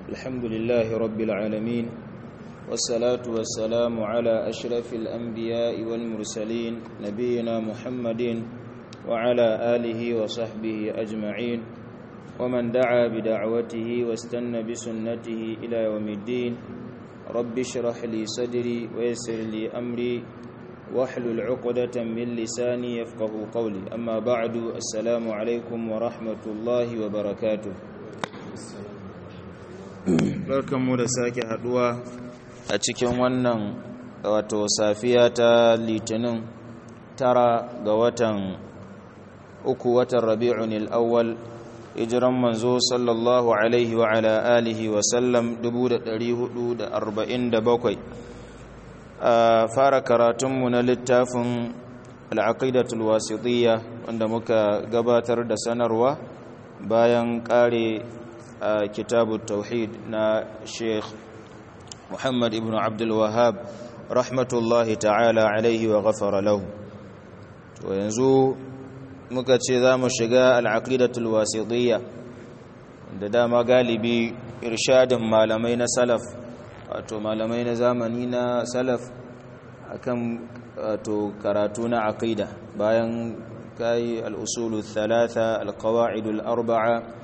الحمد لله رب العالمين والصلاة والسلام على أشرف الأنبياء والمرسلين نبينا محمد وعلى آله وصحبه أجمعين ومن دعا بدعوته واستنى بسنته إلى يوم الدين رب اشرح لي صدري ويسر لي أمري واحلل عقدة من لساني يفقه قولي أما بعد السلام عليكم ورحمة الله وبركاته barkanmu da sake haduwa a cikin wannan wato safiya ta litinin tara ga watan uku watan rabi'un al'awwal hijiran manzo sallallahu alaihi wa ala alihi wa sallam 1447 a fara karatunmu na littafin al'aqidatul wasitiyya wanda muka gabatar da sanarwa bayan kare a kitabu tauhid na sheikh muhammad ibn abdul wahab rahmatullahi ta'ala alaihi wa ghafara lahu to yanzu muka ce za mu shiga al'aqidatul wasitiyya da dama galibi irshadin malamai na salaf wato malamai na zamani na salaf akan wato karatu na aqida bayan kai al-usulu thalatha al-qawa'id al-arba'a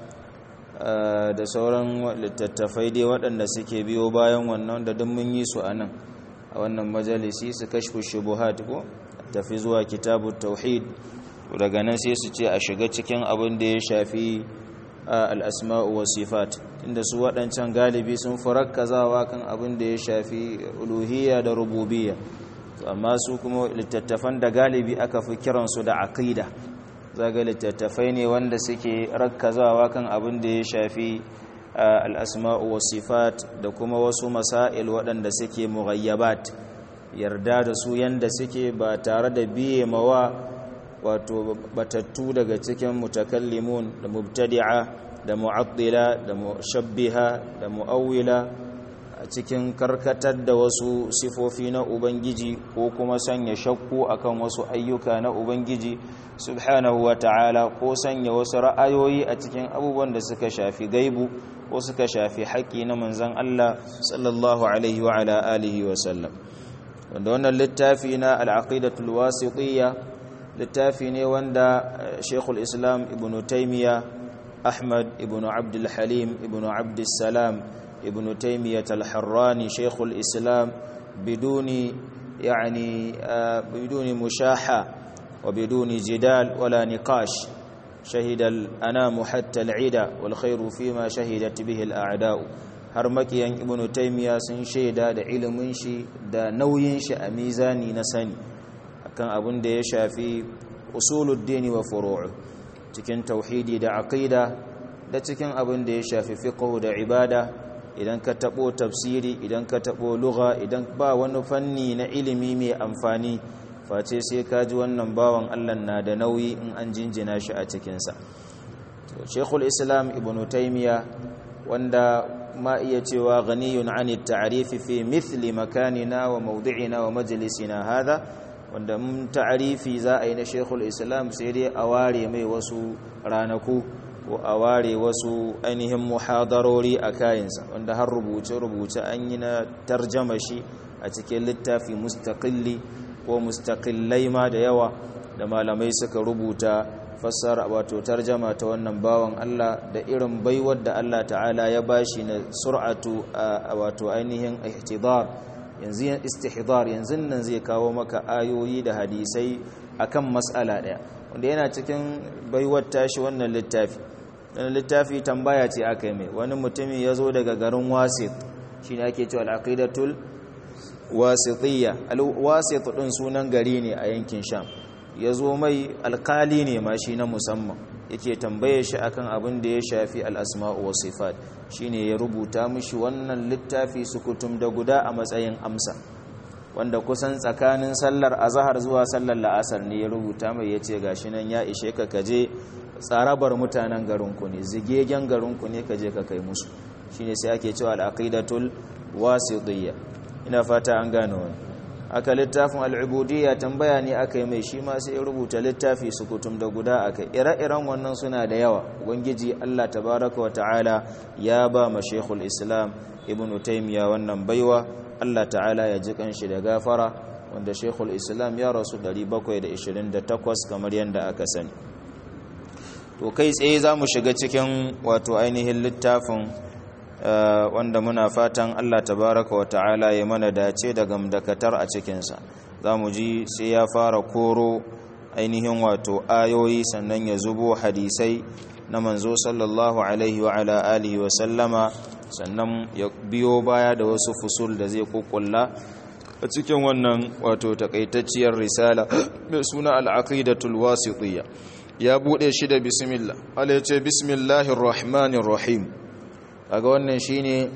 da sauran littattafai dai waɗanda suke biyo bayan wannan da duk mun yi su anan a wannan majalisi su kashfu shubuhat ko tafi zuwa kitabut tauhid daga nan sai su ce a shiga cikin abin da ya shafi al'asma'u wa sifat inda su waɗancan galibi sun kazawa kan abin da ya shafi uluhiyya da rububiyya amma su kuma littattafan da galibi aka fi kiransu da aqida zaga littattafai ne wanda suke rakkazawa kan abin da ya shafi al'asma'u wa sifat da kuma wasu masail waɗanda suke mughayyabat yarda da su yanda suke ba tare da biye mawa wato batattu daga cikin mutakallimun da mubtadi'a da mu'attila da mushabbiha da mu'awwila a cikin karkatar da wasu sifofi na ubangiji ko kuma sanya shakku akan wasu ayyuka na ubangiji subhanahu wa ta'ala ko sanya wasu ra'ayoyi a cikin abubuwan da suka shafi gaibu ko suka shafi haƙƙi na manzon Allah sallallahu alaihi wa ala alihi wa sallam wanda wannan littafi na al-aqidatul wasitiyya littafi ne wanda shekul islam ibn taimiyya ahmad ibn abdul halim ibn abdul salam ibn taimiyya talharrani shekul islam biduni yani biduni mushaha wa biduni jidal wala niqash shahida al-anam hatta al-ida wal khairu fima shahidat bihi al-a'da'u har makiyan ibn taimiyya sun shaida da ilimin shi da nauyin shi a mizani na sani kan abin da ya shafi usuluddini wa furu'u cikin tauhidi da aqida da cikin abin da ya shafi fiqh da ibada idan ka tabo tafsiri idan ka tabo lugha idan ba wani fanni na ilimi mai amfani face sai ka ji wannan bawan Allah na da nauyi in an jinjina shi a cikin sa Sheikhul Islam Ibn Taymiyyah wanda ma iya cewa ghaniyun 'ani at-ta'rif fi mithli makanina wa mawdi'ina wa majlisina hadha wanda mun ta'arifi za a yi na shekul islam sai dai a ware mai wasu ranaku ko a ware wasu ainihin muhadarori a kayansa wanda har rubuce-rubuce an yi na tarjama shi a cikin littafi mustaƙilli ko mustaƙillai ma da yawa da malamai suka rubuta fassara wato tarjama ta wannan bawan Allah da irin baiwar da Allah ta'ala ya bashi na sur'atu wato ainihin ihtidar yanzu istihdar yanzu nan zai kawo maka ayoyi da hadisai akan mas'ala daya wanda yana cikin baiwar tashi wannan littafi wannan littafi tambaya ce aka yi mai wani mutumi ya zo daga garin wasit shine ake cewa al-aqidatul wasitiyya al-wasit din sunan gari ne a yankin sham ya zo mai alkali ne ma shi na musamman yake tambaye shi akan abin da ya shafi al-asma'u was sifat shine ya rubuta mishi wannan littafi sukutum da guda a matsayin amsa wanda kusan tsakanin sallar azhar zuwa sallar la'asar ne ya rubuta mai yace gashi nan ya ishe ka kaje tsarabar mutanen garinku ne zigegen garinku ne kaje ka kai musu shine sai ake cewa al-aqidatul wasitiyya ina fata an gane wani aka littafin al'ubudiyya tambaya ne aka yi mai shi ma sai ya rubuta littafi su kutum da guda aka ire-iren wannan suna da yawa ubangiji Allah tabaraka wa ta'ala ya ba ma shekul islam ibn taimiya wannan baiwa Allah ta'ala ya ji kanshi da gafara wanda shekul islam ya rasu 728 kamar yadda aka sani to kai tsaye za mu shiga cikin wato ainihin littafin wanda muna fatan Allah tabaraka wa ta'ala ya mana dace da gamdakatar a cikinsa za mu ji sai ya fara koro ainihin wato ayoyi sannan ya zubo hadisai na manzo sallallahu alaihi wa ala alihi wa sallama sannan ya biyo baya da wasu fusul da zai kukkulla a cikin wannan wato takaitacciyar risala mai suna al'aqidatul wasitiyya ya bude shi da bismillah Allah ya ce bismillahir rahmanir rahim kaga wannan shine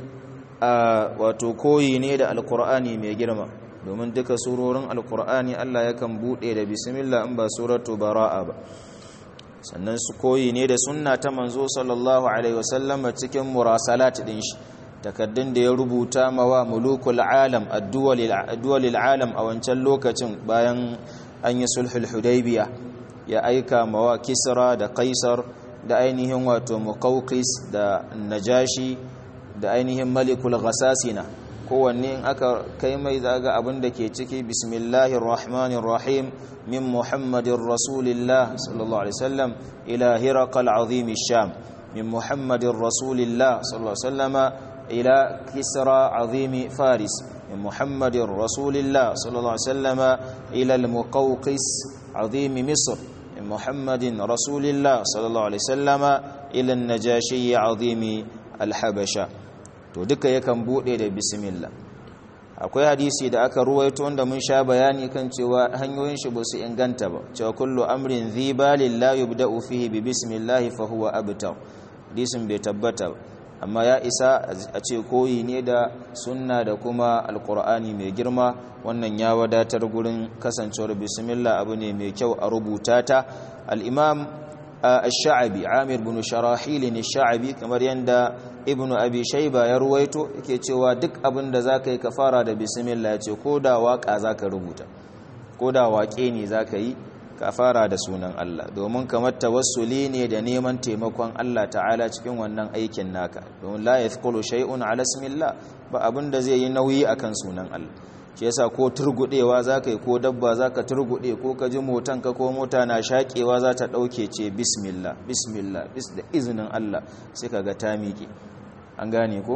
a wato koyi ne da alqur'ani mai girma domin duka surorin alqur'ani Allah yakan bude da bismillah in ba suratu baraa ba sannan su koyi ne da sunna ta manzo sallallahu alaihi wasallam cikin murasalat din shi takaddun da ya rubuta mawa mulukul alam addu'alil alam a wancan lokacin bayan an yi sulhul hudaybiya ya aika mawa kisra da kaisar da ainihin wato muqawqis da najashi da ainihin malikul ghasasina kowanne in aka kai mai zaga abin da ke ciki bismillahir rahmanir rahim min muhammadin rasulillah sallallahu alaihi wasallam ila hiraqal azim sham min muhammadin rasulillah sallallahu alaihi wasallama ila kisra azim faris min muhammadin rasulillah sallallahu alaihi wasallama ila al-muqawqis azim misr من محمد رسول الله صلى الله عليه وسلم إلى النجاشي عظيم الحبشة to duka yakan bude da bismillah akwai hadisi da aka ruwaito wanda mun sha bayani kan cewa hanyoyin shi ba su inganta ba cewa kullu amrin dhibalin la yubda'u fihi bi bismillah fa huwa abtar hadisin bai tabbata amma ya isa a ce koyi ne da sunna da kuma alkur'ani mai girma wannan ya wadatar gurin kasancewar bismillah abu ne mai kyau a rubuta ta al-imam ash-sha'abi amir bin sharahil ne sha'abi kamar yanda ibnu abi shayba ya ruwaito yake cewa duk abin da zaka yi ka fara da bismillah ya ce ko da waka zaka rubuta ko da waƙe ne zaka yi ka fara da sunan Allah domin kamar tawassuli ne da neman taimakon Allah ta'ala cikin wannan aikin naka domin la yathqulu shay'un ala ismillah ba abin da zai yi nauyi akan sunan Allah shi yasa ko turgudewa zaka yi ko dabba zaka turgude ko ka ji motan ka ko mota na shakewa za ta dauke ce bismillah bismillah bis da izinin Allah sai kaga ta miƙe an gane ko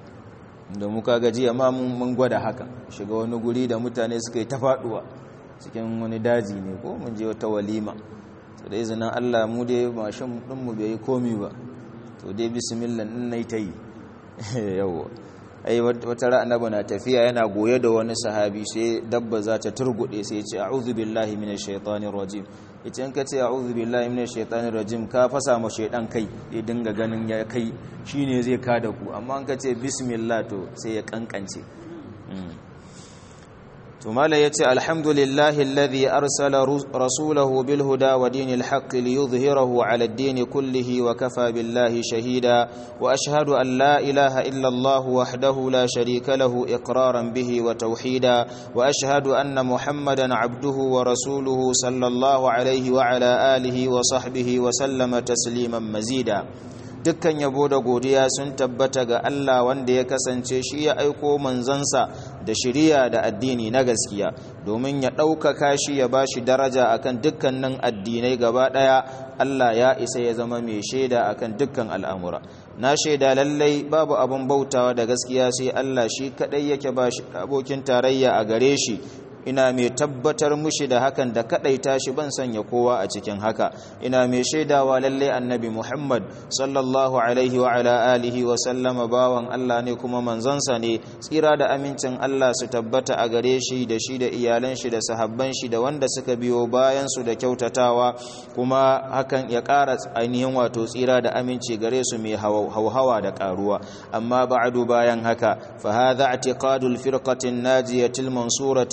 da muka gaji amma mun gwada haka shiga wani guri da mutane suka yi ta faduwa cikin wani daji ne ko mun je wata walima to da izinin Allah mu dai mashin din mu bai komi ba to dai bismillah din nayi tayi yawa ai wata ra annabi na tafiya yana goye da wani sahabi sai dabba za ta turgude sai ya ce a'udhu billahi minash shaitanir rajim yace in ka ce a'udhu billahi minash shaitanir rajim ka fasa ma shaidan kai ya dinga ganin ya kai shine zai kada ku amma in ka ce bismillah to sai ya kankance ثم لا يتي الحمد لله الذي أرسل رسوله بالهدى ودين الحق ليظهره على الدين كله وكفى بالله شهيدا وأشهد أن لا إله إلا الله وحده لا شريك له إقرارا به وتوحيدا وأشهد أن محمدا عبده ورسوله صلى الله عليه وعلى آله وصحبه وسلم تسليما مزيدا dukkan yabo da godiya sun tabbata ga Allah wanda ya kasance shi ya aiko manzansa da shiriya da addini na gaskiya domin ya ɗaukaka shi ya ba shi daraja akan dukkanin addinai gaba ɗaya Allah ya isa ya zama mai shaida akan dukkan al'amura na shaida lallai babu abin bautawa da gaskiya sai Allah shi kaɗai yake ba shi abokin tarayya a gare shi ina mai tabbatar mushi da hakan da kadaita shi ban sanya kowa a cikin haka ina mai shaidawa lalle annabi Muhammad sallallahu alaihi wa ala alihi wa sallama bawan Allah ne kuma manzansa ne tsira da amincin Allah su tabbata a gare shi da shi da iyalan shi da sahabban shi da wanda suka biyo bayan su da kyautatawa kuma hakan ya ƙara ainihin wato tsira da aminci gare su mai hauhawa da ƙaruwa amma ba'du bayan haka fa hadha i'tiqadul firqatin najiyatil mansurati ila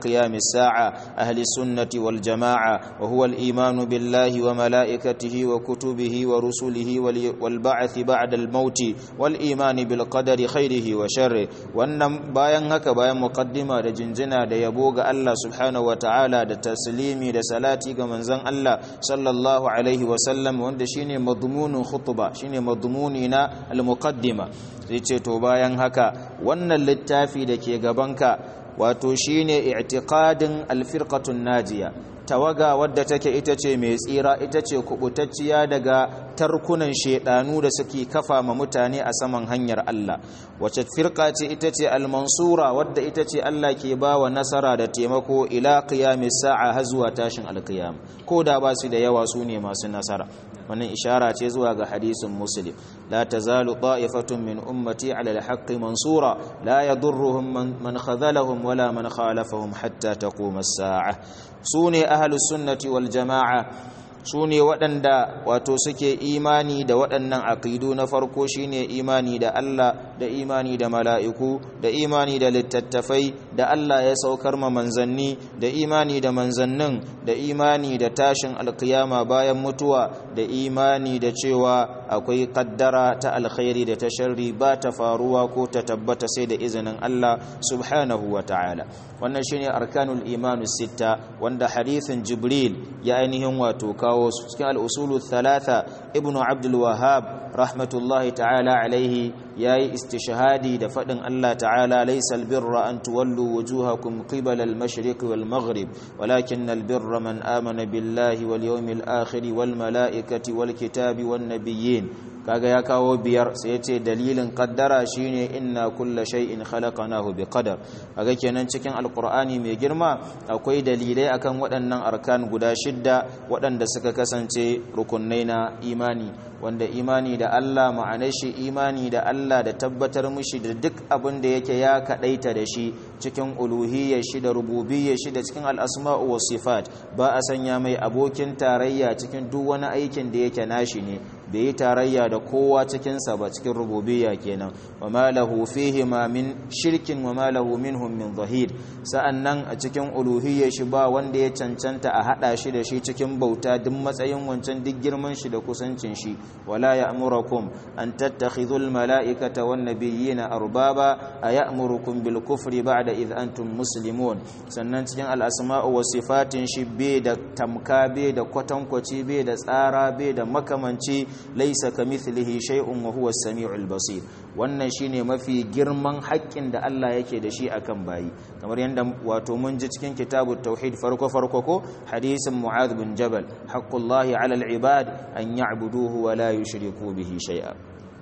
قيام الساعة أهل السنة والجماعة وهو الإيمان بالله وملائكته وكتبه ورسله والبعث بعد الموت والإيمان بالقدر خيره وشره وأن باين هكا باين مقدمة da jinjina da yabo ga Allah subhanahu wataala da taslimi da salati ga manzon Allah sallallahu alaihi wasallam wanda shine madmunun khutba shine madmuni na al-muqaddima sai ce to bayan haka wannan littafi da ke gabanka wato shine i'tiqadin al-firqatun najiya tawaga wadda take ita ce mai tsira ita ce kubutacciya daga tarkunan shedanu da suke kafa ma mutane a saman hanyar Allah wace firqa ce ita ce al-mansura wadda ita ce Allah ke bawa nasara da taimako ila qiyamis sa'a har zuwa tashin al-qiyam ko da ba su da yawa su ne masu nasara wannan ishara ce zuwa ga hadisin muslim la tazalu ta'ifatun min ummati 'ala al-haqqi mansura la yadurruhum man khadhalahum wala man khalafahum hatta taquma as-sa'a sune ahlus sunnati wal jama'a su ne waɗanda wato suke imani da waɗannan aƙidu na farko shine imani da Allah da imani da mala'iku da imani da littattafai da Allah ya saukar ma manzanni da imani da manzannin da imani da tashin alkiyama bayan mutuwa da imani da cewa akwai kaddara ta alkhairi da ta sharri ba ta faruwa ko ta tabbata sai da izinin Allah subhanahu wa ta'ala wannan shine arkanul imanu sitta wanda hadithin jibril ya ainihin wato kawo su cikin al'usulu thalatha ibnu abdul wahab rahmatullahi ta'ala alaihi yayi istishhadi da fadin Allah ta'ala laysa albirra an tuwallu wujuhakum qibala al-mashriq wal maghrib walakin albirra man amana billahi wal yawmil akhir wal malaikati wal kitabi wan nabiyyin kaga ya kawo biyar sai ya ce dalilin kaddara shine inna kulla shay'in khalaqnahu biqadar kaga kenan cikin alqur'ani mai girma akwai dalilai akan waɗannan arkan guda shidda waɗanda suka kasance rukunai na imani wanda imani da Allah ma'anar shi imani da Allah da tabbatar mushi da duk abin da yake ya kadaita da shi cikin uluhiyyar shi da rububiyyar shi da cikin al'asma'u was sifat ba a sanya mai abokin tarayya cikin duk wani aikin da yake nashi ne bai yi tarayya da kowa cikinsa ba cikin rububiyya kenan wa ma lahu fihi ma min shirkin wa ma lahu minhum min zahir sa'annan a cikin uluhiyyar shi ba wanda ya cancanta a hada shi da shi cikin bauta duk matsayin wancan duk girman shi da kusancin shi wala ya'murukum an tattakhidhu al mala'ikata wan nabiyyina arbaba aya'murukum bil kufri ba'da id antum muslimun sannan cikin al asma'u was sifatin shi bai da tamka bai da kwatankwaci bai da tsara bai da makamanci laisa kamithlihi shay'un wa huwa as-sami'ul basir wannan shine mafi girman haƙƙin da Allah yake da shi akan bayi kamar yanda wato mun ji cikin kitabut tauhid farko farko ko hadisin mu'adh bin jabal haqqullahi 'ala al-ibad an ya'buduhu wa la yushriku bihi shay'a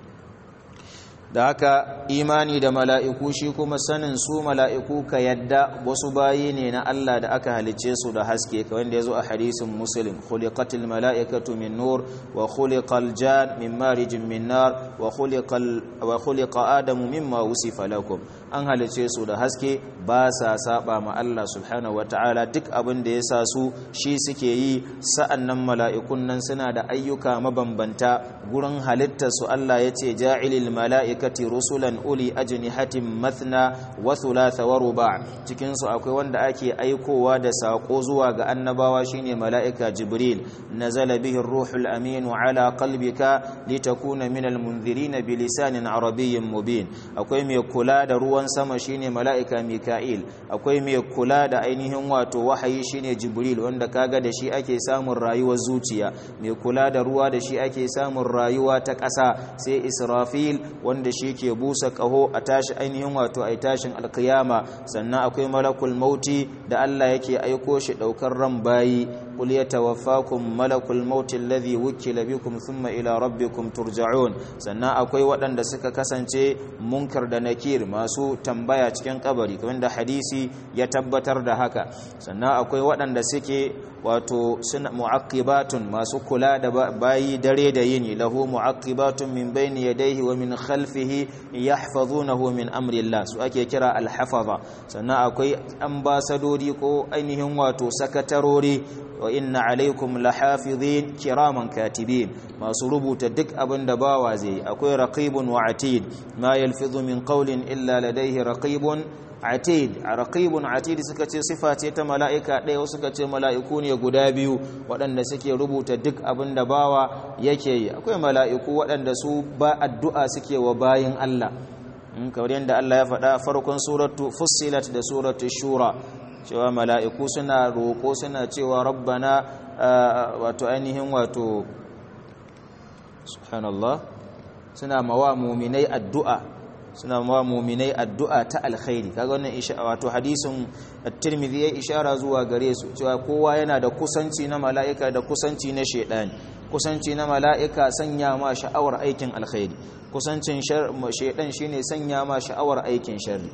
da haka imani da mala'iku shi kuma sanin su mala'iku ka yadda wasu bayi ne na Allah da aka halice su da haske ka wanda ya zo a hadisin muslim khuliqatil mala'ikatu min nur wa khuliqal jan min marijin min nar wa khuliqa adamu mimma wusifa lakum an halice su da haske ba sa saba ma Allah subhanahu wata'ala duk abin da ya sa su shi suke yi sa'annan mala'ikun nan suna da ayyuka mabambanta gurin halittar su Allah ya ce ja'ilil mala'ikati rusulan uli ajnihatin mathna wa thulatha wa ruba' cikin su akwai wanda ake aikowa da sako zuwa ga annabawa shine mala'ika jibril nazala bihi ruhul amin ala qalbika litakuna minal munzirin bilisanin arabiyyin mubin akwai mai kula da ruwan sama shine mala'ika mika'il akwai mai kula da ainihin wato wahayi shine jibril wanda kaga da shi ake samun rayuwar zuciya mai kula da ruwa da shi ake samun rayuwa ta ƙasa sai israfil wanda shi ke busa ƙaho a tashi ainihin wato a tashin alkiyama sannan akwai malakul mauti da Allah yake aiko shi ɗaukar ran bayi qul yatawaffakum malakul mauti alladhi wukila bikum thumma ila rabbikum turja'un sannan akwai waɗanda suka kasance munkar da nakir masu tambaya cikin kabari kamar da hadisi ya tabbatar da haka sannan akwai waɗanda suke wato suna mu'aqibatun masu kula da bayi dare da yini lahu mu'aqibatun min bayni yadayhi wa min khalfihi yahfazunahu min amri Allah su ake kira al-hafaza sannan akwai ambasadori ko ainihin wato sakatarori wa inna alaikum lahafizin kiraman katibin masu rubuta duk abin da bawa zai akwai raqibun wa atid ma yalfizu min qawlin illa ladayhi raqibun atid raqibun atid suka ce sifa ce ta mala'ika ɗaya wasu suka ce mala'iku ne guda biyu waɗanda suke rubuta duk abin da bawa yake yi akwai mala'iku waɗanda su ba addu'a suke wa bayin Allah kamar yadda Allah ya faɗa farkon suratu fussilat da suratu shura cewa mala'iku suna roƙo suna cewa rabbana wato ainihin wato subhanallah suna mawa muminai addu'a suna mawa muminai addu'a ta alkhairi kaga wannan wato hadisin at-tirmidhi ya ishara zuwa gare su cewa kowa yana da kusanci na mala'ika da kusanci na shedani kusanci na mala'ika sanya ma sha'awar aikin alkhairi kusancin shedan shine sanya ma sha'awar aikin sharri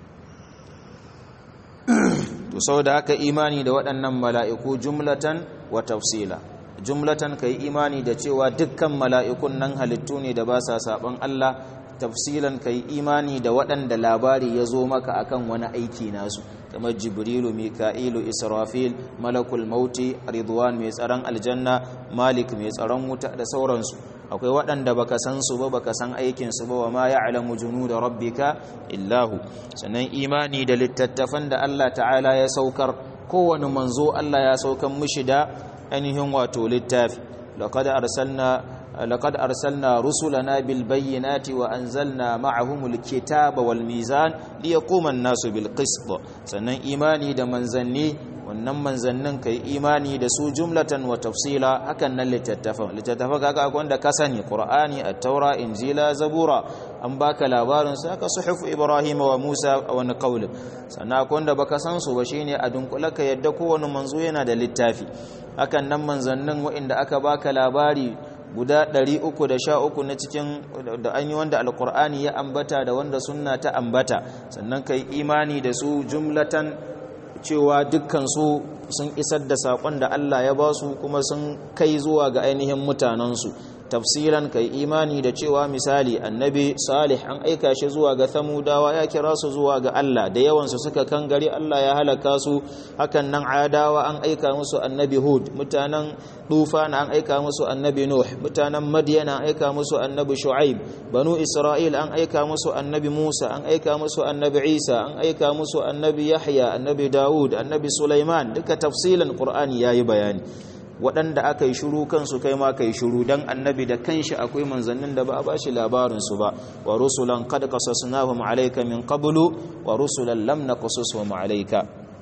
to saboda haka imani da waɗannan mala'iku jumlatan wa tafsila jumlatan kai imani da cewa dukkan mala'ikun nan halittu ne da ba sa saban Allah tafsilan kai imani da waɗanda labari ya zo maka akan wani aiki nasu kamar jibrilu mika'ilu israfil malakul mauti ridwan mai tsaron aljanna malik mai tsaron wuta da sauransu akwai waɗanda baka san su ba baka san aikin su ba wa ma ya'lamu junuda rabbika illahu sannan imani da littattafan da Allah ta'ala ya saukar kowane manzo Allah ya saukar mishi da ainihin wato littafi laqad arsalna لقد أرسلنا رسلنا بالبينات وأنزلنا معهم الكتاب والميزان ليقوم الناس بالقسط سنن إيماني دا منزني wannan manzannin kai imani da su jumlatan wa tafsila hakan nan littattafan littattafan kaga akwai wanda ka sani qur'ani at-taura injila zabura an baka labarin su aka suhuf ibrahim wa musa a wani qaul sannan akwai wanda baka san su ba shine a dunkula ka yadda kowane manzo yana da littafi hakan nan manzannin wa'inda aka baka labari guda 313 na cikin da an yi wanda alkur'ani ya ambata da wanda sunna ta ambata sannan kai imani da su jumlatan cewa dukkansu sun isar da saƙon da Allah ya ba su kuma sun kai zuwa ga ainihin mutanensu tafsiran kai imani da cewa misali annabi salih an aika shi zuwa ga thamudawa ya kira su zuwa ga Allah da yawansu suka kangare Allah ya halaka su hakan nan adawa an aika musu annabi hud mutanen tufan an aika musu annabi nuh mutanen madyana an aika musu annabi shu'aib banu isra'il an aika musu annabi musa an aika musu annabi isa an aika musu annabi yahya annabi daud annabi sulaiman duka tafsilan qur'ani yayi bayani waɗanda aka yi shuru kansu kai ma ka yi shuru don annabi da kanshi akwai manzannin da ba a bashi labarinsu ba wa rusulan kad qasasnahum alayka min qablu wa rusulan lam naqasushum alayka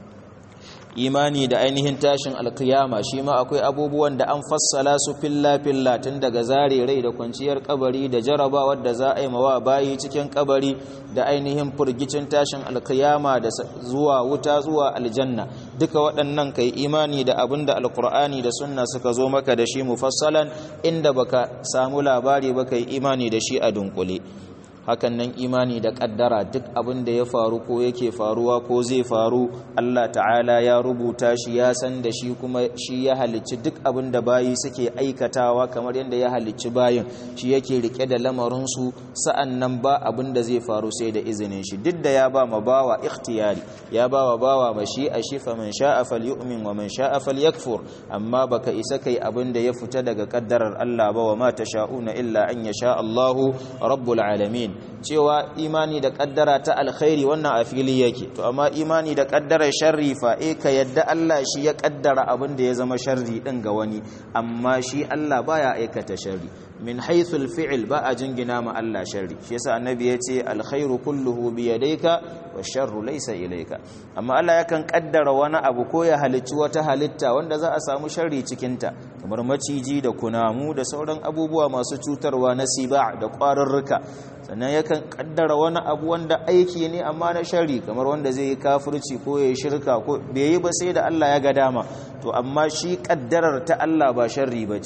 imani da ainihin tashin alkiyama shi ma akwai abubuwan da an fassala su filla filla tun daga zare rai da kwanciyar kabari da jarabawar da za a yi mawa bayi cikin kabari da ainihin furgicin tashin alkiyama da zuwa wuta zuwa aljanna duka waɗannan kai imani da abin da alkur'ani da sunna suka zo maka da shi mufassalan inda baka samu labari ba kai imani da shi a dunkule hakan nan imani da kaddara duk abin da ya faru ko yake faruwa ko zai faru Allah ta'ala ya rubuta shi ya san da shi kuma shi ya halicci duk abin da bayi suke aikatawa kamar yadda ya halicci bayin shi yake rike da lamarinsu sa'an nan ba abin da zai faru sai da izinin shi duk da ya ba ma bawa ikhtiyari ya ba wa bawa mashi a shi fa man sha'a falyu'min wa man sha'a falyakfur amma baka isa kai abin da ya fita daga kaddarar Allah ba wa ma tasha'una illa an yasha Allahu rabbul alamin cewa imani da kaddara ta alkhairi wannan a fili yake to amma imani da kaddarar sharri fa eh ka yadda Allah shi ya kaddara abin da ya zama sharri din ga wani amma shi Allah baya aikata sharri min haythul fi'l ba a jingina ma Allah sharri shi yasa annabi yace alkhairu kulluhu bi yadayka washarru laysa ilayka amma Allah yakan kaddara wani abu ko ya halicci wata halitta wanda za a samu sharri cikin ta kamar maciji da kunamu da sauran abubuwa masu cutarwa na siba da kwarurruka sannan yakan kaddara wani abu wanda aiki ne amma na shari kamar wanda zai yi kafirci ko ya shirka ko bai yi ba sai da Allah ya ga dama to amma shi kaddarar ta Allah ba sharri ba ce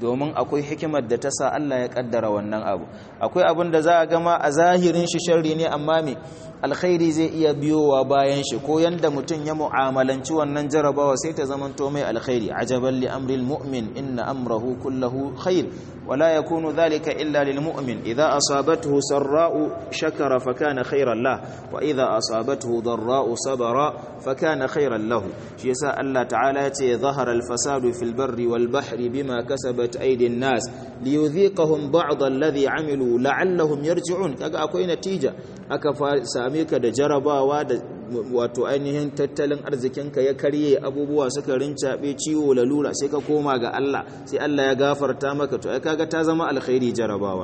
domin akwai hikimar da ta sa Allah ya kaddara wannan abu akwai abin da za a gama a zahirin shi sharri ne amma me alkhairi zai iya biyowa bayan shi ko yanda mutum ya mu'amalanci wannan jarabawa sai ta zamanto mai alkhairi ajaban li amril mu'min inna amrahu kullahu khair wala yakunu dhalika illa lil mu'min idha asabathu sarra'u shakara fakana khairan lah wa idha asabathu dharra'u sabara fakana khairan lahu shi yasa Allah ta'ala yace zahara al fasadu fil barri wal bahri bima kasabat aydin nas liyudhiqahum ba'd alladhi amilu la'allahum yarji'un kaga akwai natija aka same ka da jarabawa da wato ainihin tattalin arzikinka ya karye abubuwa suka rincaɓe ciwo lalura sai ka koma ga Allah sai Allah ya gafarta maka to ai kaga ta zama alkhairi jarabawa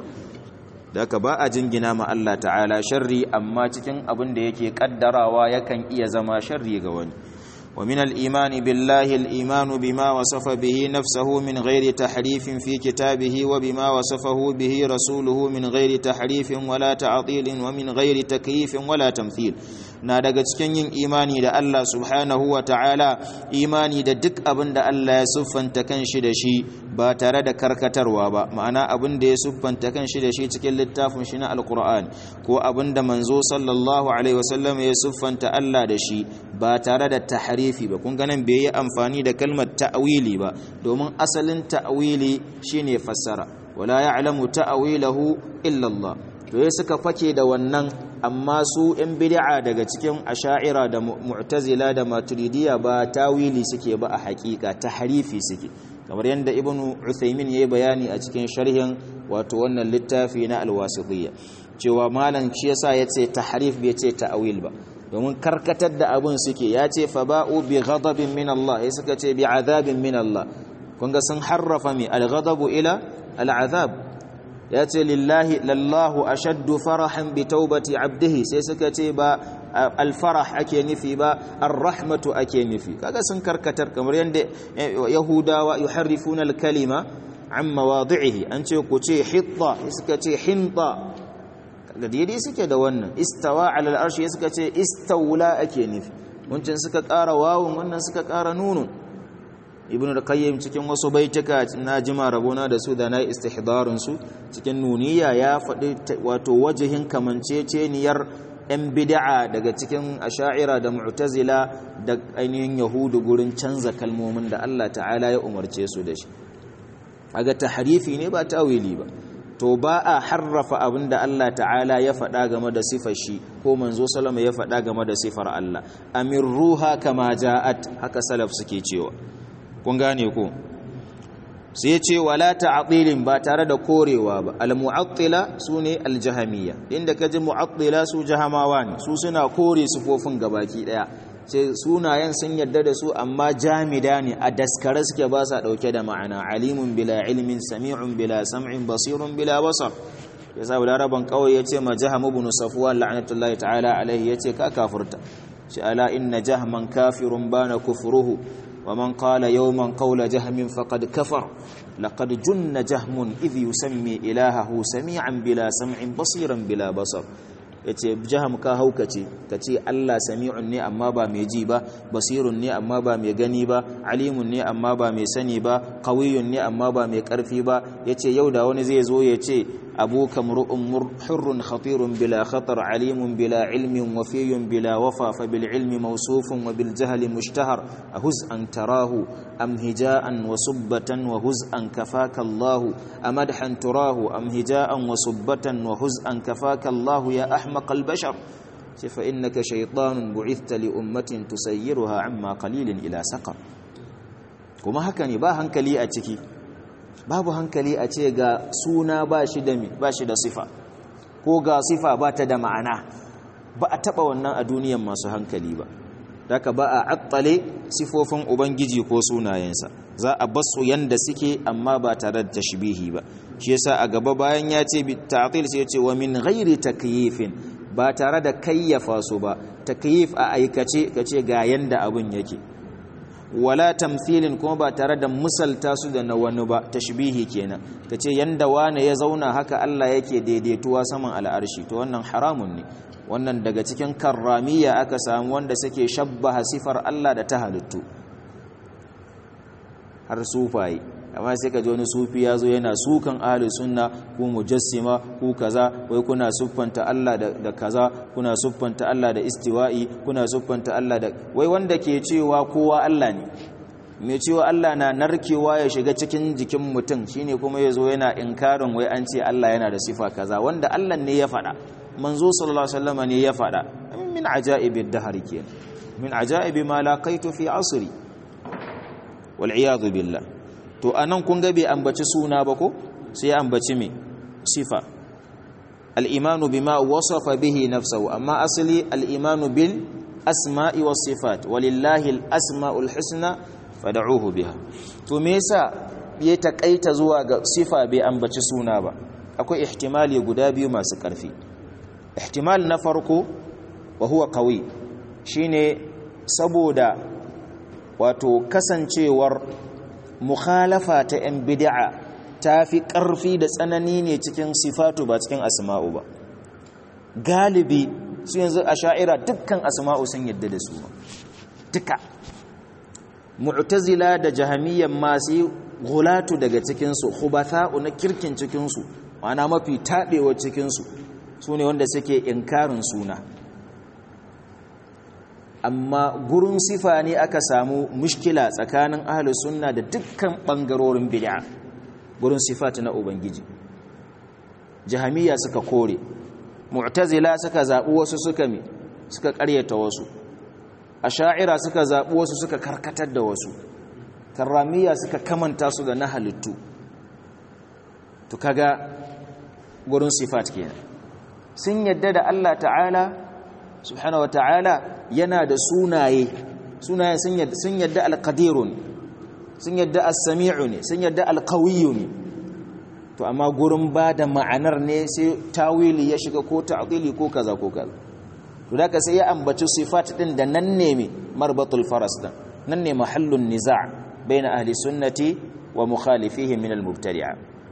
da ka ba a jingina ma Allah ta'ala sharri amma cikin abin da yake kaddarawa yakan iya zama sharri ga wani ومن الإيمان بالله الإيمان بما وصف به نفسه من غير تحريف في كتابه وبما وصفه به رسوله من غير تحريف ولا تعطيل ومن غير تكييف ولا تمثيل na daga cikin yin imani da Allah subhanahu wa ta'ala imani da duk abin da Allah ya siffanta kan shi da shi ba tare da karkatarwa ba ma'ana abin da ya siffanta kan shi da shi cikin littafin shi na alkur'an ko abin da manzo sallallahu alaihi wasallam ya siffanta Allah da shi ba tare da tahrifi ba kun ganin bai yi amfani da kalmar ta'wili ba domin asalin ta'wili shine fassara wala ya'lamu ta'wilahu illa Allah to ya suka fake da wannan amma su yan bid'a daga cikin asha'ira da mu'tazila da maturidiyya ba tawili suke ba a hakika tahrifi suke kamar yadda ibnu uthaymin yayi bayani a cikin sharhin wato wannan littafi na alwasitiyya cewa malam shi yasa yace tahrif bai ce ta'wil ba domin karkatar da abun suke yace fa ba'u bi ghadabin min Allah ya suka ce bi azabin min Allah kun ga sun harrafa mi al-ghadabu ila al-azab ya ce lillahi lallahu ashaddu farahan bi taubati abdihi sai suka ce ba alfarah ake nufi ba arrahmatu ake nufi kaga sun karkatar kamar yadda yahudawa yuharrifuna alkalima an mawadi'ihi an ce ku ce hitta suka ce hinta kaga daidai suke da wannan istawa ala al'arshi suka ce istawla ake nufi wancan suka ƙara wawun wannan suka ƙara nunun ibn al-qayyim cikin wasu baituka na jima rabona da su da na istihdarun su cikin nuniya ya faɗi wato wajihin kamanceceniyar yan bid'a daga cikin asha'ira da mu'tazila da ainihin yahudu gurin canza kalmomin da Allah ta'ala ya umarce su da shi aga tahrifi ne ba tawili ba to ba a harrafa abin da Allah ta'ala ya faɗa game da sifar shi ko manzo salama ya faɗa game da sifar Allah amir ruha kama ja'at haka salaf suke cewa kun gane ko sai ya ce wala ta'tilin ba tare da korewa ba al-mu'attila sune al-jahamiyya inda kaji mu'attila su jahamawa ne su suna kore sifofin gabaki daya sai sunayen sun yarda da su amma jamida ne a daskare suke ba sa dauke da ma'ana alimun bila ilmin sami'un bila sam'in basirun bila basar yasa laraban kawai yace ma jaham ibn safwan la'natullahi ta'ala alaihi yace ka kafirta shi ala inna jahman kafirun bana kufruhu ومن قال يوما قول جهم فقد كفر لقد جن جهم إذ يسمي إلهه سميعا بلا سمع بصيرا بلا بصر yace jaham ka haukace kace Allah sami'un ne amma ba mai ji ba basirun ne amma ba mai gani ba alimun ne amma ba mai sani ba qawiyun ne amma ba mai karfi ba yace yau da wani zai zo yace abuka mur'un hurrun khatirun bila khatar alimun bila ilmin wafiyun bila wafa fa bil ilmi mawsufun wa bil jahli mushtahar ahuz an tarahu am hija'an wa subbatan wa huz'an kafaka Allah amadhan turahu am hija'an wa subbatan wa huz'an kafaka Allah ya ahmaq al bashar fa innaka shaytanun bu'ithta li ummatin tusayyiruha amma qalilin ila saqar kuma haka ne ba hankali a ciki babu hankali a ce ga suna ba shi da ba shi da sifa ko ga sifa ba ta da ma'ana ba a taba wannan a duniyan masu hankali ba daga ba a attale sifofin ubangiji ko sunayensa za a basu yanda suke amma ba tare da tashbihi ba shi yasa a gaba bayan ya ce bi ta'til sai ya ce wa min ghairi takyifin ba tare da kayyafa su ba takyif a aikace kace ga yanda abun yake wala tamthilin kuma ba tare da misalta su da na wani ba tashbihi kenan kace yanda wane ya zauna haka Allah yake daidaituwa saman al'arshi to wannan haramun ne wannan daga cikin karramiya aka samu wanda suke shabbaha sifar Allah da ta halittu har sufaye amma sai ka ji wani sufi ya zo yana sukan ahli sunna ku mujassima ku kaza wai kuna siffanta Allah da kaza kuna siffanta Allah da istiwa'i kuna siffanta Allah da wai wanda ke cewa kowa Allah ne mai cewa Allah na narkewa ya shiga cikin jikin mutum shine kuma yazo yana inkarin wai an ce Allah yana da sifa kaza wanda Allah ne ya faɗa manzo sallallahu alaihi wasallam ne ya faɗa min ajaibid dahr kenan min ajaibi ma laqaitu fi asri wal iyad billah to anan kun ga bai ambaci suna ba ko sai ya ambaci me sifa al imanu bima wasafa bihi nafsuhu amma asali al imanu bil asma'i was sifat walillahi al asma'ul husna fada'uhu biha to me yasa ya takaita zuwa ga sifa bai ambaci suna ba akwai ihtimali guda biyu masu karfi ihtimal na farko wa huwa qawi shine saboda wato kasancewar mukhalafa ta yan bid'a tafi karfi da tsanani ne cikin sifatu ba cikin asma'u ba galibi su yanzu asha'ira dukkan asma'u sun yadda da su duka mu'tazila da jahamiyyan masu gulatu daga cikinsu khubatha'u na kirkin cikinsu ma'ana mafi taɓewa cikinsu su ne wanda suke inkarin suna amma gurin sifa ne aka samu mushkila tsakanin ahlus sunna da dukkan ɓangarorin bid'a gurin sifat na ubangiji jahamiyya suka kore mu'tazila suka zaɓi wasu suka mi suka ƙaryata wasu asha'ira suka zaɓi wasu suka karkatar da wasu karramiya suka kamanta su da na halittu to kaga gurin sifat kenan sun yadda da Allah ta'ala subhanahu wa ta'ala yana da sunaye sunaye sun yadda alqadiru ne sun yadda as-sami'u ne sun yadda alqawiyyu ne to amma gurin ba da ma'anar ne sai tawili ya shiga ko ta'dili ko kaza ko kaza to da ka sai ya ambaci sifat din da nan ne mai marbatul faras din nan ne mahallun niza' baina ahli sunnati wa mukhalifihi min al-mubtadi'a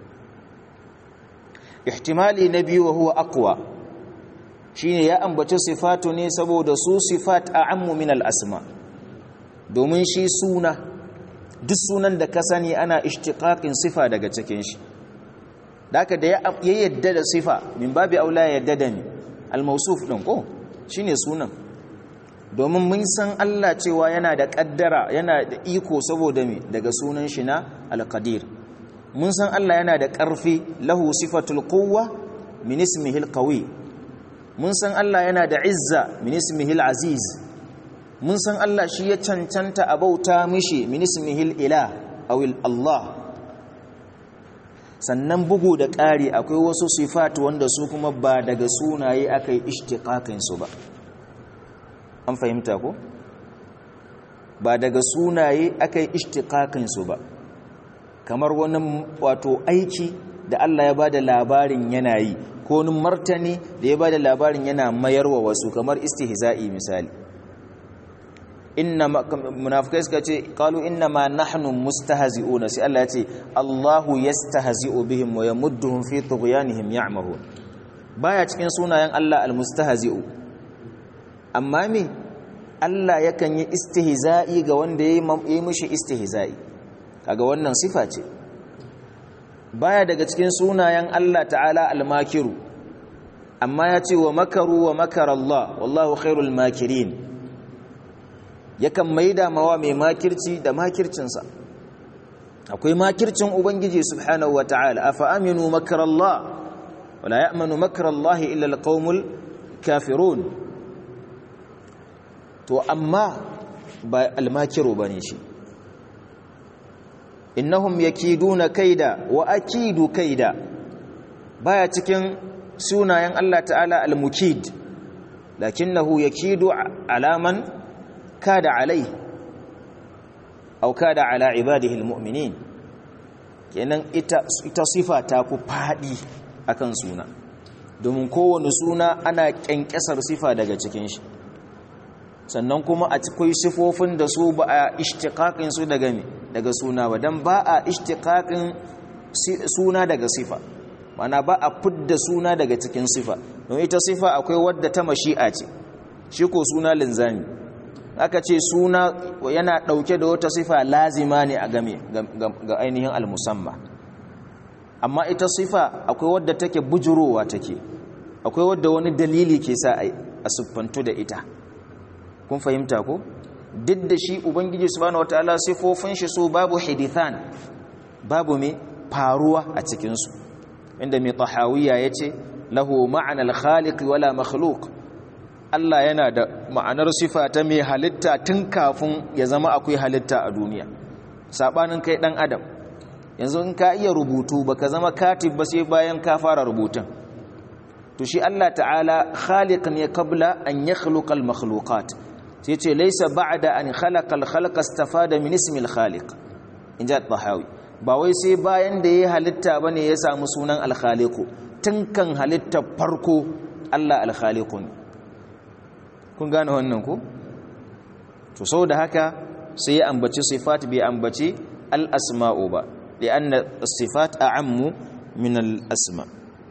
ihtimali na biyu huwa aqwa shine ya ambaci sifatu ne saboda su sifat a'ammu min al-asma domin shi suna duk sunan da ka sani ana ishtiqaqin sifa daga cikin shi daka da ya yadda da sifa min babi aula ya yadda da ni al-mawsuf din ko shine sunan domin mun san Allah cewa yana da kaddara yana da iko saboda me daga sunan shi na al-qadir mun san Allah yana da ƙarfi lahu sifatul quwwa min ismihi al-qawi mun san Allah yana da izza min ismihi al-aziz mun san Allah shi ya cancanta a bauta mishi min ismihi al-ilah aw Allah sannan bugu da ƙari akwai wasu sifat wanda su kuma ba daga sunaye aka yi ishtiqaqin su ba an fahimta ko ba daga sunaye aka yi ishtiqaqin su ba kamar wani wato aiki da Allah ya bada labarin yana yi ko wani martani da ya bada labarin yana mayarwa wasu kamar istihza'i misali inna munafikai suka ce qalu inna ma nahnu mustahzi'una sai Allah ya ce Allahu yastahzi'u bihim wa yamudduhum fi tughyanihim ya'mahun baya cikin sunayen Allah almustahzi'u amma me Allah yakan yi istihza'i ga wanda yayi mishi istihza'i kaga wannan sifa ce baya daga cikin sunayen Allah ta'ala almakiru amma ya ce wa makaru wa makar Allah wallahu khairul makirin yakan maida mawa mai makirci da makircinsa akwai makircin ubangiji subhanahu wa ta'ala afa aminu makar Allah wala ya'manu makar Allah illa alqaumul kafirun to amma ba almakiru bane shi innahum yakiduna kaida wa akidu kaida baya cikin sunayen Allah ta'ala al-mukid lakinnahu yakidu alaman kada alai aw kada ala ibadihi al-mu'minin kenan ita ita sifa ta ku fadi akan suna domin kowane suna ana kyankyasar sifa daga cikin shi sannan kuma a cikin sifofin da su ba a ishtiqaqin su daga me daga suna ba dan ba a ishtiqaqin suna daga sifa mana ba a fidda suna daga cikin sifa don ita sifa akwai wadda ta mashi'a ce shi ko suna linzami aka ce suna yana ɗauke da wata sifa lazima ne a game ga ainihin almusamma amma ita sifa akwai wadda take bujurowa take akwai wadda wani dalili ke sa a siffantu da ita kun fahimta ko duk da shi ubangiji subhanahu wataala sifofin shi su babu hidithan babu mai faruwa a cikinsu inda mai tahawiya ya ce lahu ma'anar khaliq wala makhluk Allah yana da ma'anar sifa ta mai halitta tun kafin ya zama akwai halitta a duniya sabanin kai dan adam yanzu in ka iya rubutu baka zama katib ba sai bayan ka fara rubutun to shi Allah ta'ala khaliq ne qabla an yakhluqa al-makhluqat sai ce laysa ba'da an khalaqa al-khalqa istafada min ismi al-khaliq inja tahawi ba wai sai bayan da yayi halitta bane ya samu sunan al-khaliq tun kan halitta farko Allah al-khaliq ne kun gane wannan ko to saboda haka sai ya ambaci sifat bai ambaci al-asma'u ba li'anna as-sifat a'ammu min al-asma'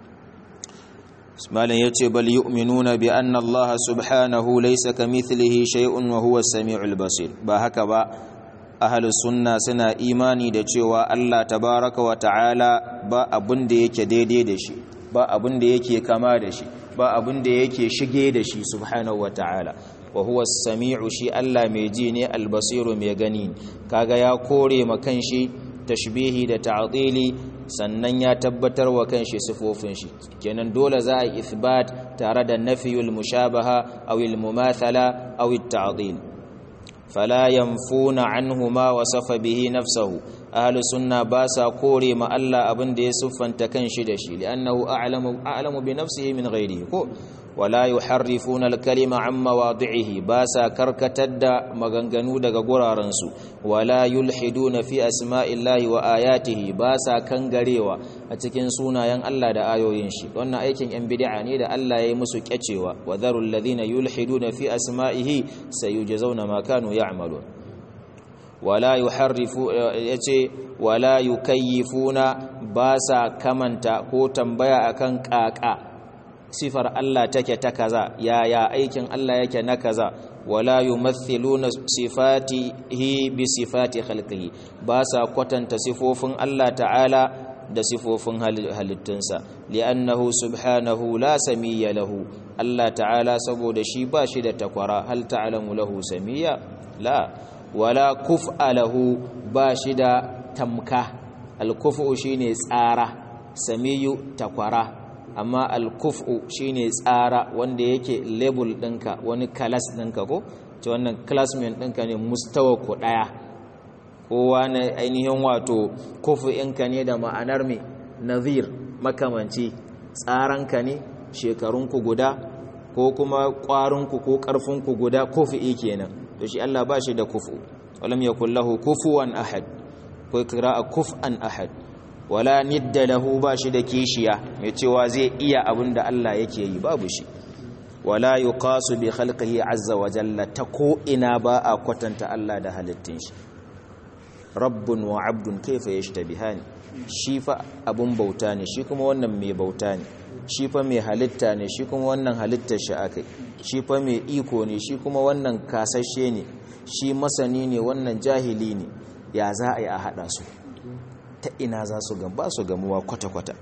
malam yace bal yu'minuna bi anna Allah subhanahu laysa kamithlihi shay'un wa huwa as-sami'ul basir ba haka ba ahlus sunna suna imani da cewa Allah tabaraka wa ta'ala ba abun da yake daidai da shi ba abun da yake kama da shi ba abun da yake shige da shi subhanahu wa ta'ala wa huwa as-sami'u shi Allah mai ji ne al-basiru mai gani kaga ya kore ma kanshi tashbihi da ta'dili sannan ya tabbatar wa kanshi sifofin shi kenan dole za a ithbat tare da nafiyul mushabaha aw al mumathala aw at ta'dil fala yanfuna anhu ma wasafa bihi nafsuhu ahlu sunna ba sa kore ma Allah abin da ya siffanta kanshi da shi li'annahu a'lamu a'lamu bi nafsihi min ghairihi ko wala yuharrifuna al-kalima an mawadi'ihi ba sa karkatar da maganganu daga gurarensu wala yulhiduna fi asma'illahi wa ayatihi ba sa kangarewa a cikin sunayen Allah da ayoyin shi wannan aikin yan bid'a ne da Allah ya yi musu kyacewa wa dharul ladhina yulhiduna fi asma'ihi sayujzauna ma kanu ya'malun wala yuharrifu yace wala yukayyifuna ba sa kamanta ko tambaya akan kaka sifar Allah take ta kaza yaya aikin Allah yake na kaza wala yumathiluna sifatihi bi sifati khalqihi ba sa kwatanta sifofin Allah ta'ala da sifofin halittunsa li'annahu subhanahu la samiyya lahu Allah ta'ala saboda shi ba shi da takwara hal ta'lamu lahu samiyya la wala kuf'a lahu ba shi da tamka al-kuf'u shine tsara samiyu takwara amma alkufu shine tsara wanda yake label ɗinka wani kalas ɗinka ko ce wannan classmate ɗinka ne mustawa ku ɗaya kowa na ainihin wato kufu ɗinka ne da ma'anar mai nazir makamanci tsaranka ne shekarunku guda ko kuma ƙwarinku ko ƙarfinku guda kufu kenan to shi Allah ba shi da kufu walam yakul lahu kufuwan ahad ko kira kuf'an ahad wala nidda lahu ba shi da kishiya mai cewa zai iya abin da Allah yake yi babu shi wala yuqasu bi khalqihi azza wa jalla ta ko ina ba a kwatanta Allah da halittun shi rabbun wa abdun kaifa yashtabihani shi fa abun bauta ne shi kuma wannan mai bauta ne shi fa mai halitta ne shi kuma wannan halittar shi akai shi fa mai iko ne shi kuma wannan kasashe ne shi masani ne wannan jahili ne ya za a yi a hada su ta ina za su gamba su gamuwa kwata-kwata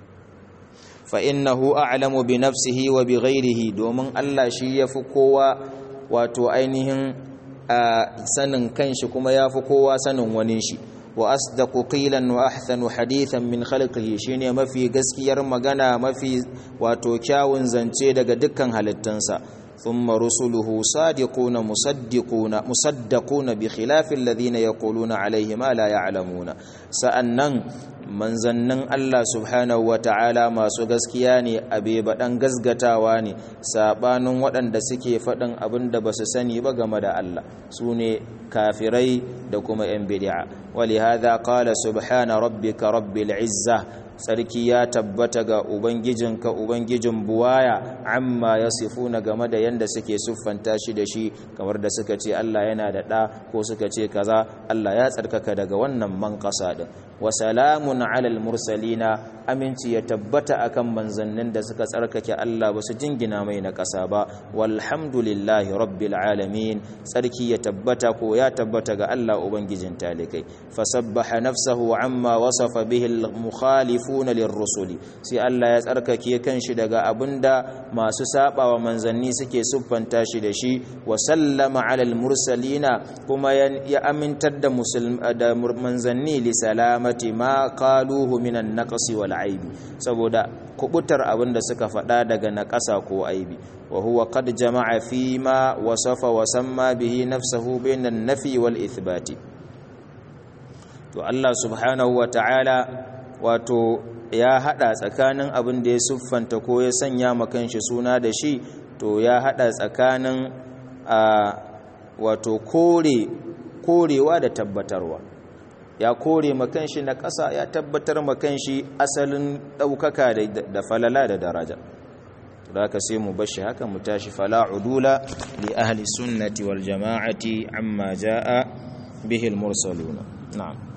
fa innahu a'lamu bi nafsihi wa bi ghairihi domin Allah shi yafi kowa wato ainihin sanin kanshi kuma yafi kowa sanin wani shi wa asdaqu qilan wa ahsanu hadithan min khalqihi shine mafi gaskiyar magana mafi wato kyawun zance daga dukkan halittunsa ثم رسله صادقون مصدقون مصدقون بخلاف الذين يقولون عليه ما لا يعلمون سأنن manzannin Allah subhanahu wa ta'ala masu gaskiya ne abe baɗan gasgatawa ne saɓanin waɗanda suke faɗin abin da ba su sani ba game da Allah su ne kafirai da kuma ‘yan bidi'a wali haza ƙala subhana rabbika rabbil izza sarki ya tabbata ga ubangijinka ubangijin buwaya amma yasifuna game da yanda suke siffanta shi da shi kamar da suka ce Allah yana da ɗa ko suka ce kaza Allah ya tsarkaka daga wannan manƙasa din wa salamun alal mursalina aminci ya tabbata akan manzannin da suka tsarkake Allah ba su jingina mai na ƙasa ba walhamdulillahi rabbil alamin tsarki ya tabbata ko ya tabbata ga Allah ubangijin talikai fasabbaha nafsahu amma wasafa bihi al-mukhalifuna lirrusuli sai Allah ya tsarkake kanshi daga abinda masu sabawa manzanni suke siffanta shi da shi wa sallama alal mursalina kuma ya amintar da da manzanni li salamati ma qaluhu minan naqsi wal aibi saboda kubutar abinda suka faɗa daga naƙasa ko aibi wa huwa qad jama'a fi ma wasafa wa samma bihi nafsuhu bainan nafi wal ithbati to Allah subhanahu wa ta'ala wato ya hada tsakanin abin da ya siffanta ko ya sanya makan shi suna da shi to ya hada tsakanin a wato kore korewa da tabbatarwa ya kore makan shi na ƙasa ya tabbatar makan shi asalin ɗaukaka da falala da daraja da ka sai mu bashi haka mu tashi fala udula li ahli sunnati wal jama'ati amma jaa bihi al mursaluna na'am